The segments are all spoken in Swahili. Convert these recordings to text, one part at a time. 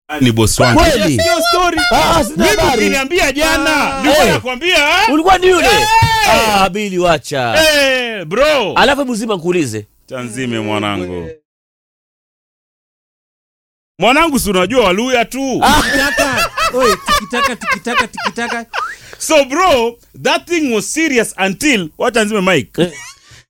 ni bosi wangu. Kweli? Sio story. Ah, sina Mimi habari. ukiniambia jana, Ah. nilikuwa Eh. nakwambia ah? ulikuwa ni yule Eh! ah, bili wacha Eh, bro. alafu hebu zima nkuulize Tanzime mwanangu. Mwanangu si unajua Waluya tu. Tikitaka. Oi, tikitaka tikitaka tikitaka. So bro, that thing was serious until wacha nzime mic. Eh.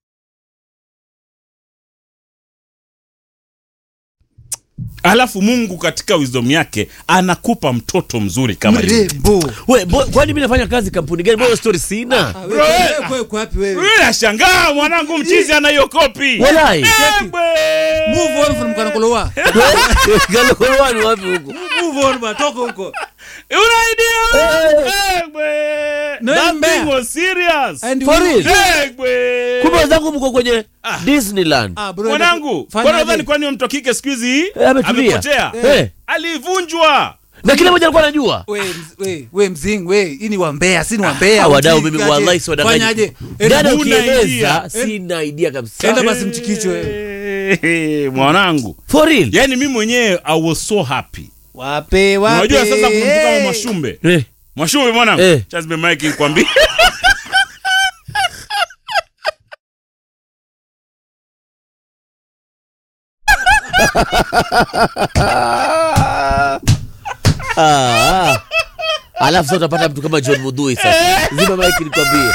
Alafu Mungu katika wisdom yake anakupa mtoto mzuri kama yule. Mrembo. we bo- kwani mi nafanya kazi kampuni gani mbona story sina Ah, Bro, wewe, eh. wewe, wewe, uko wapi wewe? Wewe nashangaa mwanangu mchizi ana hiyo kopi. walai Ebwe. Move on from Kanakolowa. galowani wapi huko Move on ba, toka huko. Una idea? Eh. Ebwe. No, That mbea. thing was serious. And For we- real? Ebwe. kumbe wenzangu mko kwenye disneyland Ah, bro, Mwanangu, fanya kwa aje? nadhani kwani huyo mtu wa kike siku hizi Eh, ametulia. amepotea? Eh. Alivunjwa. na kila mmoja alikuwa anajua We, mz- we, we mzing we hii ni wambea si ni wambea Ah, wadau Mzing, mimi aje. wallahi si wadanganyi. fanyaje Dada huna ukieleza idea. sina idea kabisa Enda basi mchikichwe Eh, mwanangu for real yaani mi mwenyewe i was so happy wape wape unajua sasa kuna mtu kama mwashumbe eh. mwashumbe mwanangu Eh. chazbe mike kwambia Ah, ah. alafu sasa utapata mtu kama john mudhui sasa zima mike nikwambie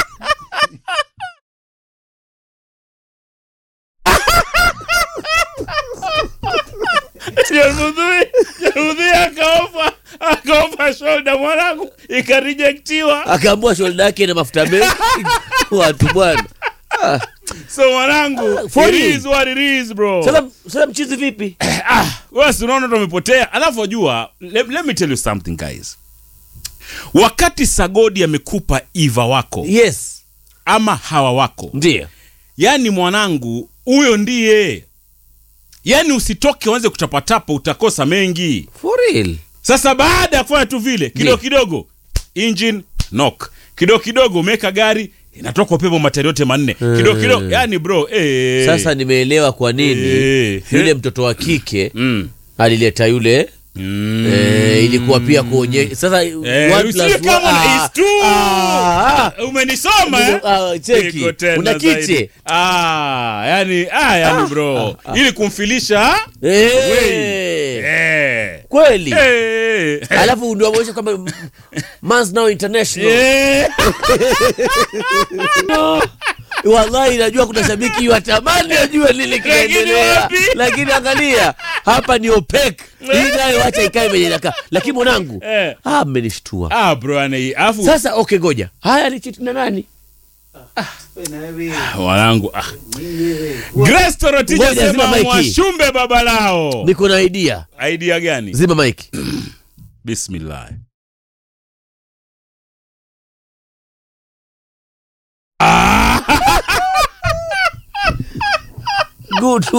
Jarmudhui Jarmudhui akaofa akaofa shoulder mwanangu ikarejectiwa akaambua shoulder yake na mafuta mengi watu bwana Ah, so mwanangu For it real? is what it is bro sasa sasa mchizi vipi ah, wewe si unaona tumepotea alafu wajua let, let me tell you something guys wakati sagodi amekupa iva wako yes ama hawa wako ndio yaani mwanangu huyo ndiye yaani usitoke uanze kutapatapa utakosa mengi for real sasa baada ya kufanya tu vile kidogo Ndiyo. kidogo engine knock kidogo kidogo umeweka gari inatoka upepo matari yote manne kidogo kidogo yani bro eh. sasa nimeelewa kwa nini Eh. yule mtoto wa kike mm. alileta yule Mm. eh, ilikuwa pia kuonyesha sasa Eh, one usiwe plus kama one- na ah, is two. ah, ah. umenisoma eh? Ah, cheki. Iko tena Una zaidi. kiche? ah, yani, ah, yani bro ili kumfilisha Eh, eh. kweli Eh. alafu ndio ameonyesha kwamba m- Mans now international Eh. wallahi najua kuna shabiki watamani ajue nini kinaendelea wapi? lakini angalia hapa ni opec hii nayo wacha ikae venye inakaa lakini mwanangu Eh. ah, mmenishtua ah, bro yani, alafu sasa okay goja haya alichiti na nani mwanangu ah. Grace Torotich Ngoja, zima sema maiki. mwashumbe baba lao niko na idea idea gani zima mike bismillah